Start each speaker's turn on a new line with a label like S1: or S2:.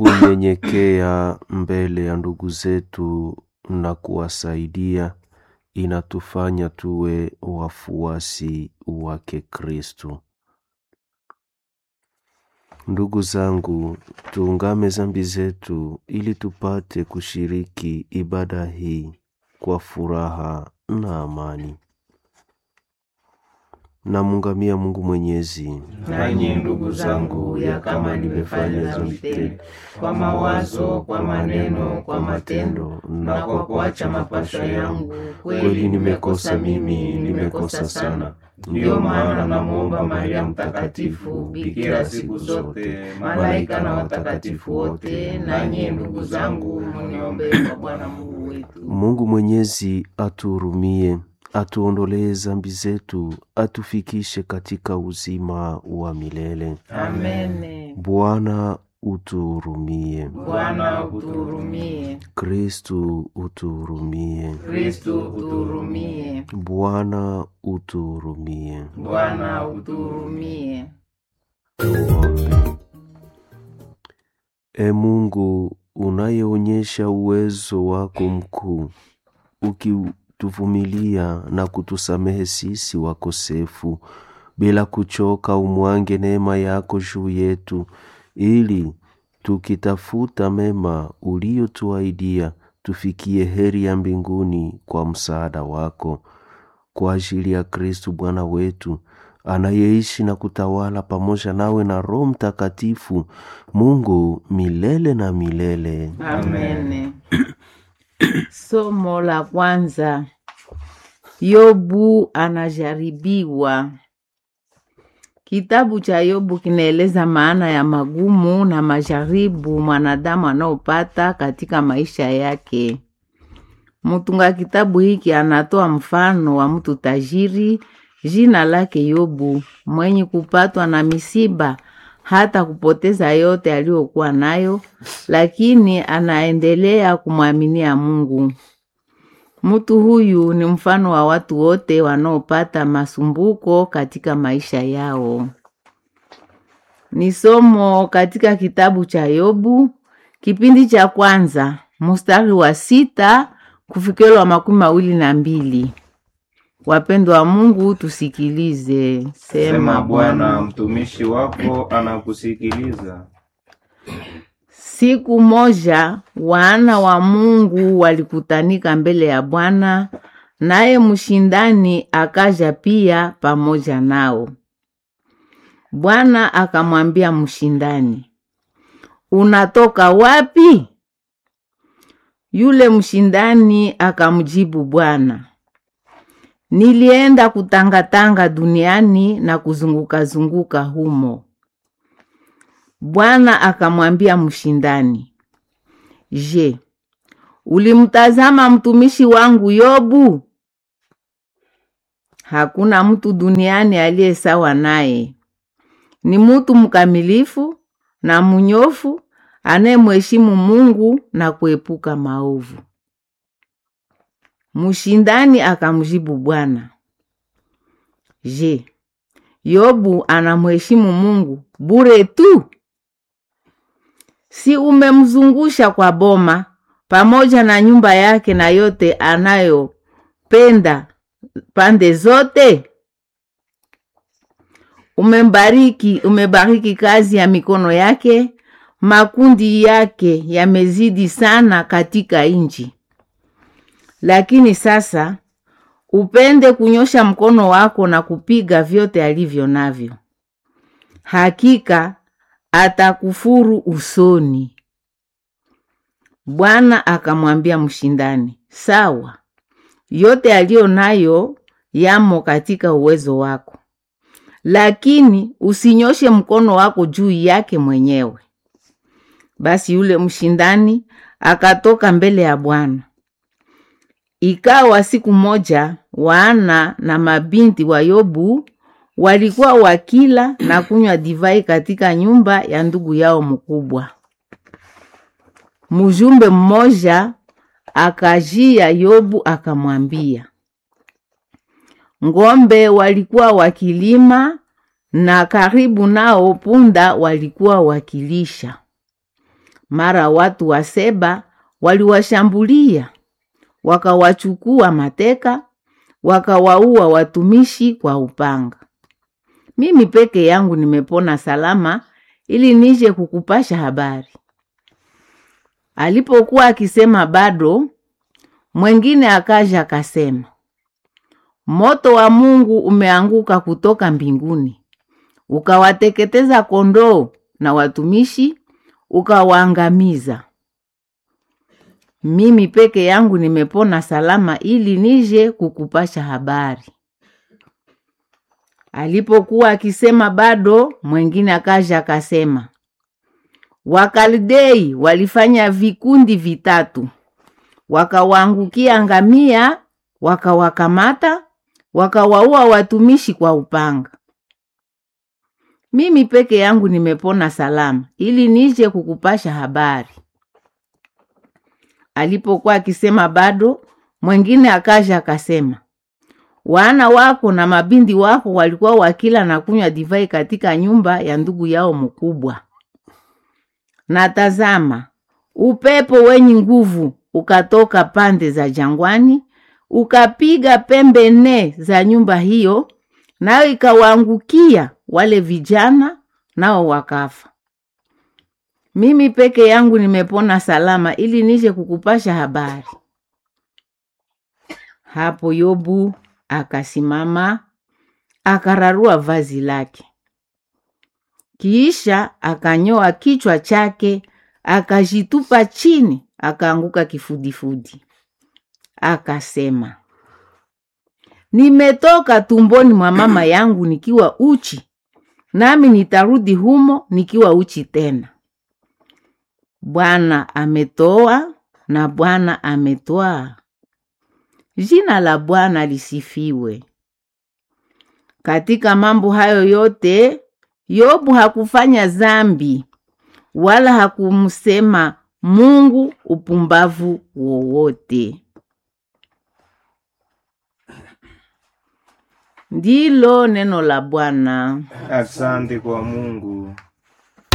S1: kunyenyekea mbele ya ndugu zetu na kuwasaidia inatufanya tuwe wafuasi wake Kristo. Ndugu zangu, tuungame zambi zetu ili tupate kushiriki ibada hii kwa furaha na amani. Namungamia Mungu Mwenyezi.
S2: Nanyi ndugu zangu, ya kama nimefanya dhambi tele kwa mawazo, kwa maneno, kwa matendo na kwa kuacha mapasho yangu, kweli nimekosa mimi, nimekosa sana. Ndiyo maana namwomba Maria Mtakatifu, bikira siku zote, malaika na watakatifu wote, nanyi ndugu zangu, mniombee kwa Bwana Mungu wetu.
S1: Mungu Mwenyezi atuhurumie, atuondolee zambi zetu, atufikishe katika uzima wa milele.
S2: Amene.
S1: Bwana utuhurumie.
S2: Bwana utuhurumie.
S1: Kristu utuhurumie.
S2: Kristu utuhurumie.
S1: Bwana utuhurumie.
S2: Bwana utuhurumie.
S1: Tuombe. E Mungu unayeonyesha uwezo wako mkuu, ukituvumilia na kutusamehe sisi wakosefu, bila kuchoka, umwange neema yako juu yetu, ili tukitafuta mema uliyotuahidia tufikie heri ya mbinguni kwa msaada wako, kwa ajili ya Kristu Bwana wetu anayeishi na kutawala pamoja nawe na Roho Mtakatifu, Mungu milele na milele.
S2: Amene. Somo la kwanza. Yobu anajaribiwa. Kitabu cha Yobu kinaeleza maana ya magumu na majaribu mwanadamu anaopata katika maisha yake. Mtunga kitabu hiki anatoa mfano wa mtu tajiri jina lake Yobu mwenye kupatwa na misiba hata kupoteza yote aliyokuwa nayo, lakini anaendelea kumwaminia Mungu. Mtu huyu ni mfano wa watu wote wanaopata masumbuko katika maisha yao. Ni somo katika kitabu cha Yobu kipindi cha kwanza mstari wa sita kufikiri wa makumi mawili na mbili. Wapendwa wa Mungu, tusikilize.
S3: Sema Bwana, mtumishi wako anakusikiliza.
S2: Siku moja wana wa Mungu walikutanika mbele ya Bwana, naye mshindani akaja pia pamoja nao. Bwana akamwambia mshindani, unatoka wapi? Yule mshindani akamjibu Bwana, nilienda kutangatanga duniani na kuzunguka zunguka humo. Bwana akamwambia mshindani, Je, ulimtazama mtumishi wangu Yobu? Hakuna mtu duniani aliye sawa naye. Ni mtu mkamilifu na mnyofu anayemheshimu Mungu na kuepuka maovu. Mshindani akamjibu Bwana, Je, Yobu anamheshimu Mungu bure tu? Si umemzungusha kwa boma pamoja na nyumba yake na yote anayopenda pande zote? Umembariki, umebariki kazi ya mikono yake, makundi yake yamezidi sana katika nchi. Lakini sasa upende kunyosha mkono wako na kupiga vyote alivyo navyo. Hakika atakufuru usoni. Bwana akamwambia mshindani, sawa, yote aliyo nayo yamo katika uwezo wako, lakini usinyoshe mkono wako juu yake mwenyewe. Basi yule mshindani akatoka mbele ya Bwana. Ikawa siku moja wana na mabinti wa Yobu walikuwa wakila na kunywa divai katika nyumba ya ndugu yao mkubwa. Mjumbe mmoja akajia Yobu akamwambia, ng'ombe walikuwa wakilima na karibu nao punda walikuwa wakilisha. Mara watu wa Seba waliwashambulia, wakawachukua mateka, wakawaua watumishi kwa upanga. Mimi peke yangu nimepona salama, ili nije kukupasha habari. Alipokuwa akisema bado, mwengine akaja akasema, moto wa Mungu umeanguka kutoka mbinguni, ukawateketeza kondoo na watumishi, ukawaangamiza. Mimi peke yangu nimepona salama, ili nije kukupasha habari. Alipokuwa akisema bado, mwengine akaja akasema, Wakaldei walifanya vikundi vitatu, wakawaangukia ngamia, wakawakamata, wakawaua watumishi kwa upanga. Mimi peke yangu nimepona salama, ili nije kukupasha habari. Alipokuwa akisema bado, mwengine akaja akasema, wana wako na mabindi wako walikuwa wakila na kunywa divai katika nyumba ya ndugu yao mkubwa. Na tazama, upepo wenye nguvu ukatoka pande za jangwani, ukapiga pembe nne za nyumba hiyo, nayo ikawaangukia wale vijana, nao wakafa. Mimi peke yangu nimepona salama, ili nije kukupasha habari. Hapo Yobu akasimama akararua vazi lake, kisha akanyoa kichwa chake, akajitupa chini, akaanguka kifudifudi, akasema, nimetoka tumboni mwa mama yangu nikiwa uchi, nami nitarudi humo nikiwa uchi tena. Bwana ametoa na Bwana ametwaa. Jina la Bwana lisifiwe. Katika mambo hayo yote, Yobu hakufanya zambi wala hakumsema Mungu upumbavu wowote. Ndilo neno la Bwana.
S3: Asante kwa Mungu.